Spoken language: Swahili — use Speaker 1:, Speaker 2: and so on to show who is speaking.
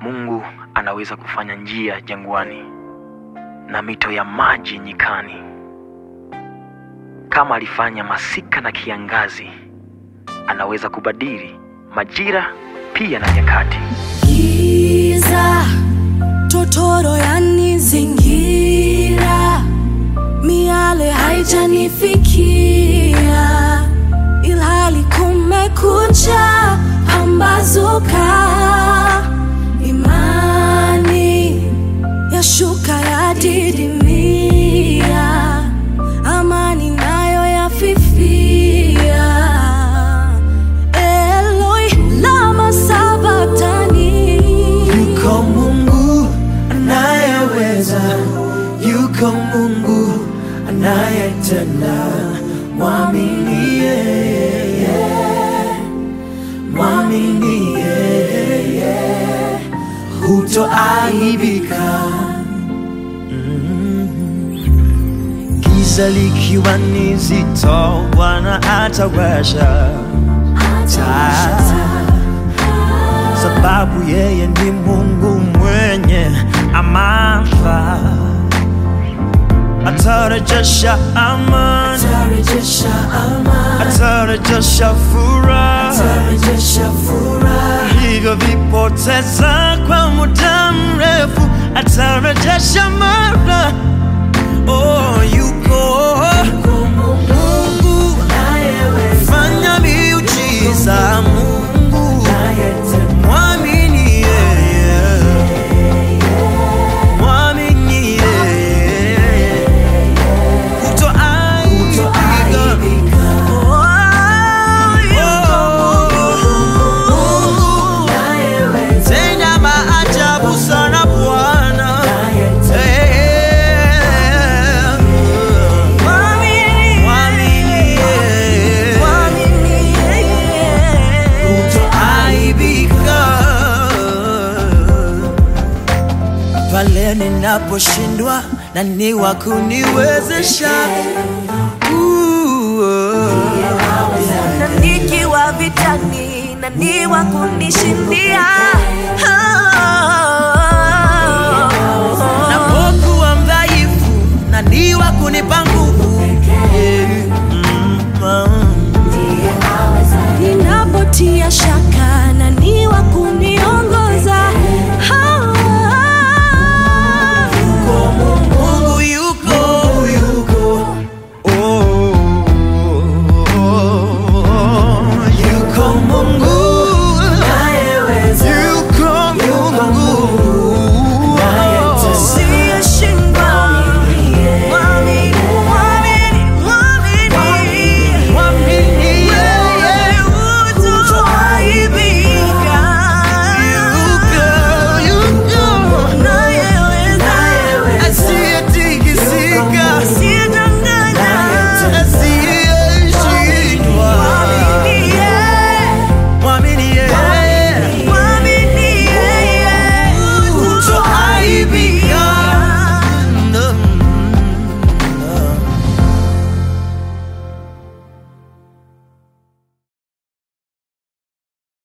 Speaker 1: Mungu anaweza kufanya njia jangwani na mito ya maji nyikani. Kama alifanya masika na kiangazi, anaweza kubadili majira pia na nyakati.
Speaker 2: Giza totoro yanizingira, miale haijanifikia, ilhali kumekucha, pambazuka, imani yashuka yadidimia, amani nayo yafifia. Eloi lama sabatani
Speaker 3: Yuko Mungu anayeweza, yuko Mungu anayetenda. Mwamini yeye, mwamini yeye, hutoaibika. Mm. Giza likiwa ni zito, Bwana atawasha taa sababu yeye ni Mungu mwenye amana, atarejesha amani,
Speaker 2: tarejesha amani,
Speaker 3: atarejesha furaha
Speaker 2: tarejesha furaha,
Speaker 3: vilivyovipoteza kwa muda mrefu, atarejesha mara. Oh, yuko Mungu fanya miujiza, Mungu mwamini yeye, mwamini yeye, hutoaibika. Oh, tenda maajabu sana Bwana. Eh, mwamini yeye, hutoaibika. pale ninaposhindwa na ni wa kuniwezesha Ooh, oh.
Speaker 2: na nikiwa vitani na ni wa kunishindia. Ah,